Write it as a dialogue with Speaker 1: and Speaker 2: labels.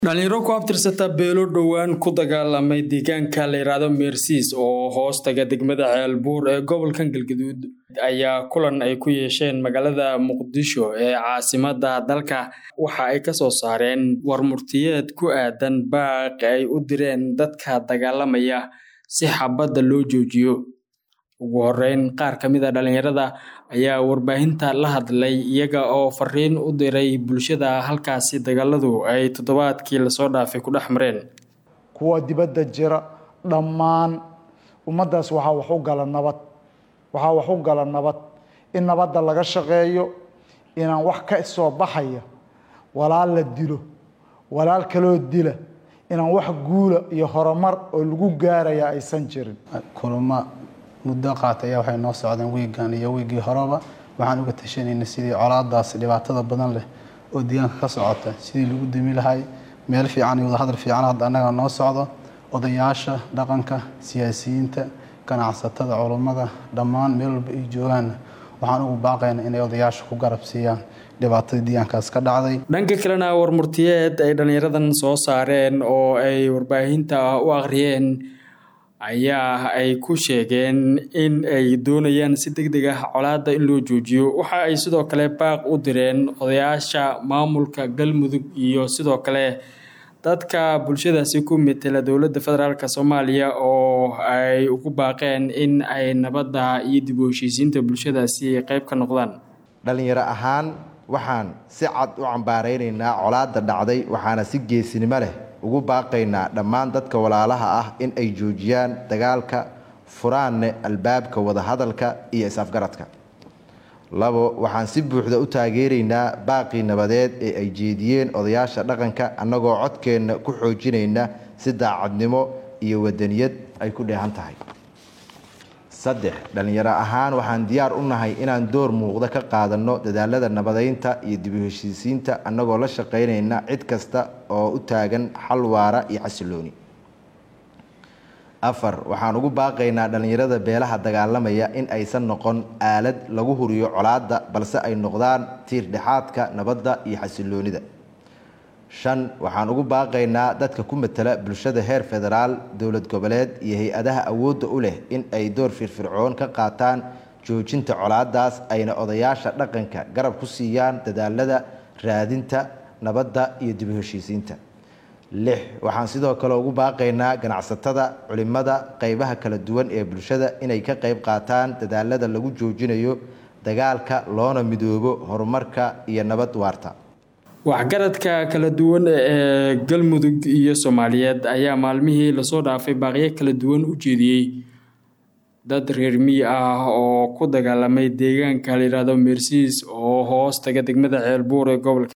Speaker 1: dhalinyaro ku abtirsata beelo dhowaan ku dagaalamay deegaanka la yidhaahdo meersiis oo hoos taga degmada ceelbuur ee gobolkan galgaduud ayaa kulan ay ku yeesheen magaalada muqdisho ee caasimada dalka waxa ay kasoo saareen warmurtiyeed ku aadan baaq ay u direen dadka dagaalamaya si xabadda loo joojiyo ugu horeyn qaar ka mid a dhalinyarada ayaa warbaahinta la hadlay iyaga oo fariin u diray bulshada halkaasi dagaaladu ay toddobaadkii lasoo dhaafay ku dhex mareen
Speaker 2: kuwa dibadda jira dhammaan ummaddaas waxaa wax u gala nabad waxaa wax u gala nabad in nabadda laga shaqeeyo inaan wax ka soo baxaya walaal la dilo walaal kaloo dila inaan wax guula iyo horumar oo lagu gaaraya aysan jirin
Speaker 3: kulamo muddo qaata ayaa waxay noo socdeen wiigan iyo wiigii horeba waxaan uga tashanayna sidii colaadaas dhibaatada badan leh oo deegaanka ka socota sidii lagu dami lahay meel fiican iyo wadahadal fiican hadda annaga noo socdo odayaasha dhaqanka siyaasiyiinta ganacsatada culummada dhammaan meel walba ay joogaanna waxaan ugu baaqaynaa inay odayaasha ku garab siiyaan dhibaatadii deegaankaas ka dhacday
Speaker 1: dhanka kalena warmurtiyeed ay dhallinyaradan soo saareen oo ay warbaahinta u akhriyeen ayaa ay ku sheegeen in ay doonayaan si deg deg ah colaadda in loo joojiyo waxa ay sidoo kale baaq u direen odayaasha maamulka galmudug iyo sidoo kale dadka bulshadaasi ku metela dowladda federaalk soomaaliya oo ay ugu baaqeen in ay nabadda iyo dib u heshiisiinta bulshadaasi qeyb ka noqdaan
Speaker 4: dhallinyaro ahaan waxaan si cad u cambaaraynaynaa colaadda dhacday waxaana si geesinimo leh ugu baaqaynaa dhammaan dadka walaalaha ah in ay joojiyaan dagaalka furaanne albaabka wadahadalka iyo is-afgaradka labo waxaan si buuxda u taageeraynaa baaqii nabadeed ee ay jeediyeen odayaasha dhaqanka annagoo codkeenna ku xoojinayna si daacadnimo iyo wadaniyad ay ku dheehan tahay saddex dhallinyaro ahaan waxaan diyaar u nahay inaan door muuqda ka qaadanno dadaalada nabadeynta iyo dib u heshiisiinta annagoo la shaqaynayna cid kasta oo u taagan xal waara iyo xasilooni afar waxaan ugu baaqaynaa dhallinyarada beelaha dagaalamaya in aysan noqon aalad lagu huriyo colaadda balse ay noqdaan tiir dhexaadka nabadda iyo xasiloonida shan waxaan ugu baaqaynaa dadka ku matala bulshada heer federaal dowlad goboleed iyo hay-adaha awoodda u leh in ay door firfircoon ka qaataan joojinta colaadaas ayna odayaasha dhaqanka garab ku siiyaan dadaalada raadinta nabadda iyo dib u heshiisiinta lix waxaan sidoo kale ugu baaqaynaa ganacsatada culimada qeybaha kala duwan ee bulshada inay ka qeyb qaataan dadaalada lagu joojinayo dagaalka loona midoobo horumarka iyo nabad waarta
Speaker 1: waxgaradka kala duwan ee galmudug iyo soomaaliyeed ayaa maalmihii lasoo dhaafay baaqyo kala duwan u jeediyey dad reer miyi ah oo ku dagaalamay deegaanka la yidhaahdo meersiis oo hoos taga degmada ceelbuur ee gobolka